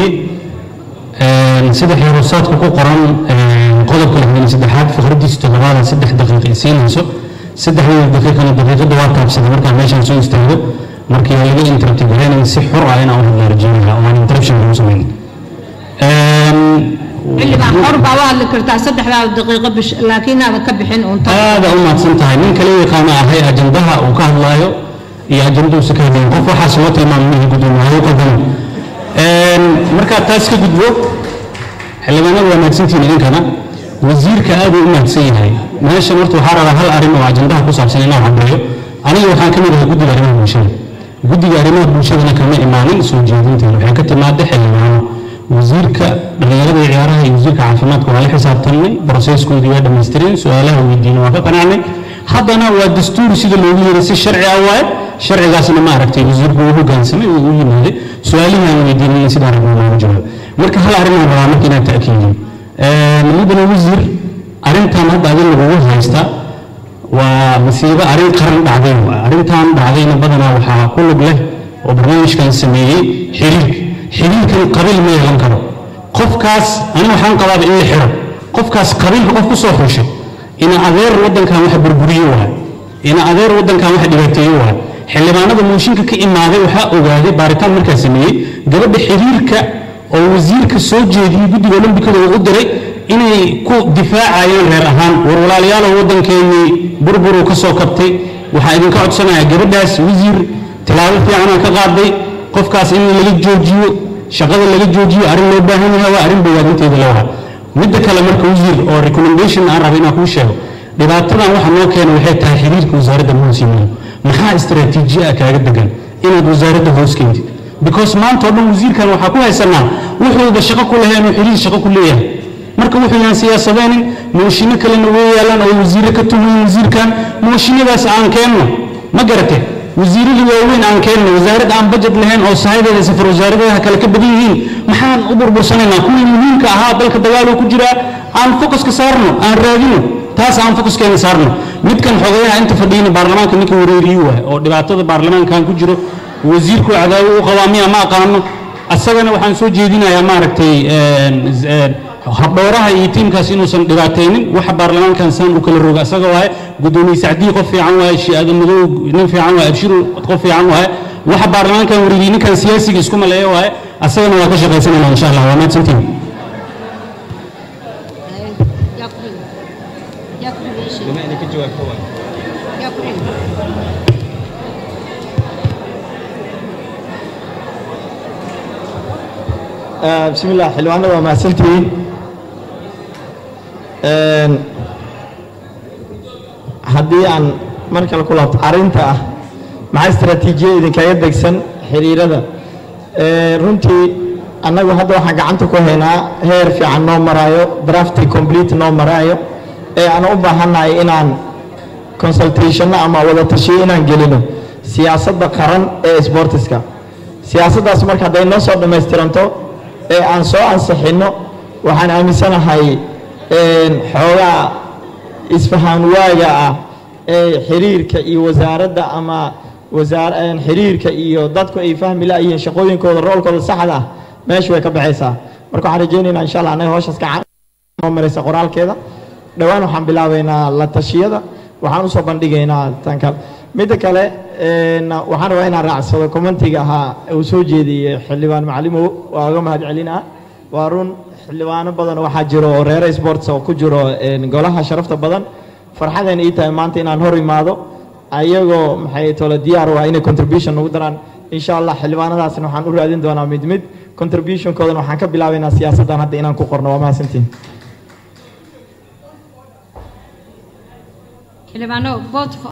sameeyey sida xeerusaadka ku qoran qodobka lixdan iyo saddexaad fikradiisa toddobaada saddex daqiiqa siinayso saddexdeeda daqiiqana daqiiqada waa taabsada markaa meeshaan soo istaago markii laga interrupti garaynayn si xor ah inaan u hadla rajeynaya oo aan interruption lagu samayn xildhibaan xor baa u hadli kartaa saddexdaada daqiiqo bish laakiin aadan ka bixin unta aada u mahadsan tahay nin kale yaqaana ahay ajandaha uu ka hadlaayo iyo ajandaduusa ka hadlayin qof waxaas loo tilmaamay gudoomiyaha qodana markaa taas ka gudbo xildhibaanada waa mahadsantihiin idinkana wasiirka aad uu u mahadsan yahay meeshan horta waxaa rabaa hal arrin oo ajandaha ku saabsan inaan caddeeyo aniga waxaan ka mid ahay guddiga arrimaha bulshada guddiga arrimaha bulshadana kama imaanin soo jeedinteeda waxay ka timaada xildhibaano wasiirka dhallinyarada iyo ciyaaraha iyo wasiirka caafimaadka waa la xisaabtamnay broseskoodii waa dhammaystireen su-aalaha weydiina waa ka qanacnay haddana waa dastuuri sida loogu yeeray si sharci ah waaye sharcigaasna ma aragtay wasiirku uu hoggaansamay uu u yimaaday su-aalihii aan weydiinay sidaa rabnaa loogu jawaab marka hal arrin aan rabaa marka inaan ta'kiidiyo mudane wasiir arrintan hadda adin lagugu haysta waa masiibo arrin qaran dhacday waa arrintan dhacdayna badanaa waxaa ku lug leh oo barnaamijkan sameeyey xiriirka xiriirkan qabiil ma yeelan karo qofkaas aniga waxaan qabaaba in la xiro qofkaas qabiilka qof ku soo xushay ina adeer waddankan wax burburiyo waay ina adeer waddankan wax dhibaateeyo waay xildhibaanada mooshinka ka imaaday waxaa ogaaday baaritaan markaa sameeyey gabadha xiriirka oo wasiirka soo jeediyey guddiga olombikada uu u diray inay ku difaacayaan reer ahaan war walaalayaalow waddankeennii burburuu ka soo kabtay waxaa idinka codsanaya gabadhaas wasiir tilaabo fiicanaa ka qaaday qofkaas in laga joojiyo shaqada laga joojiyo arrin loo baahan yahay waa arrin bogaadinteeda loo ha midda kale marka wasiir oo recommendation aan raba inaan kuu sheego dhibaatadan waxa noo keena waxay tahay xiriirka wasaaradda muhimsiimaha maxaa istaraatiiji ah kaaga degan inaad wasaaradda hoos keentid because maanta oo dhan wasiirkan waxaa ku haysanaa wuxuuba shaqo ku lahayn oo xiriir shaqo ku leeyahay marka wuxuu yahan siyaasadeenin mooshinno kalena way yaalaan oo wasiirro ka tumayin wasiirkan mooshinadaas aan keenno ma garate wasiiradii waaweyn aan keenno wasaarad aan bajet lahayn oo sahadeeda safar wasaaradaha kale ka badan yihiin maxaan u burbursanaynaa kuwii muhiimka ahaa dalka dagaaluu ku jiraa aan focuska saarno aan raadino taas aan focuskeena saarno midkan xogayaha inta fadhiyina baarlamaanka ninka wareeriyu waay oo dhibaatada baarlamaankan ku jiro wasiirku cadaawo u qabaa miya ma aqaano asagana waxaan soo jeedinayaa maaragtay habdhowraha iyo tiimkaas inuusan dhibaataynin waxa baarlamaankan saan u kala roga asaga waaye gudoomiye sacdii qof fiican waaye shiaada madow nin fiican waaye abshiru qof fiican waaye waxa baarlamaankan wareegiyey ninkan siyaasiga isku maleeya waaye asagana waa ka shaqaysanayna insha allah waa mahadsantiin بسم الله حلوان وما سنتين haddii aan mar kale ku laabto arrinta ah maxaa istaraatiijiya idinkaga degsan xiriirada runtii annagu hadda waxaan gacanta ku haynaa heer fiican noo maraayo drafti complete noo maraayo ee aan u baahannahay inaan consultationno ama wada tashiyo inaan gelino siyaasadda qaran ee sportiska siyaasaddaas marka hadday noo soo dhammaystiranto ee aan soo ansixinno waxaan aaminsanahay xoogaa isfahaan waaga ah ee xiriirka iyo wasaaradda ama wasaar xiriirka iyo dadku ay fahmi la'yihiin shaqooyinkooda roolkooda saxda ah meesha way ka baxaysaa marka waxaan rajaynaynaa insha allah annaga hawshaas gacan noo maraysa qoraalkeeda dhowaan waxaan bilaabaynaa la tashiyada waxaan usoo bandhigaynaa tan kale midda kale waxaan rabaa inaan raacsado commentiga ahaa uu soo jeediyey xildhibaan macalimow waa uga mahad celinaa waa run xildhibaano badan waxaa jiro oo reere sports oo ku jiro golaha sharafta badan farxadeen ii tahay maanta inaan hor imaado ayagoo maxay tole diyaar waa inay contribution ugu daraan insha allah xildhibaanadaasna waxaan u raadin doonaa mid mid contributionkoodana waxaan ka bilaabaynaa siyaasaddan hadda inaan ku qorno waa mahadsantiin xildhibaano vote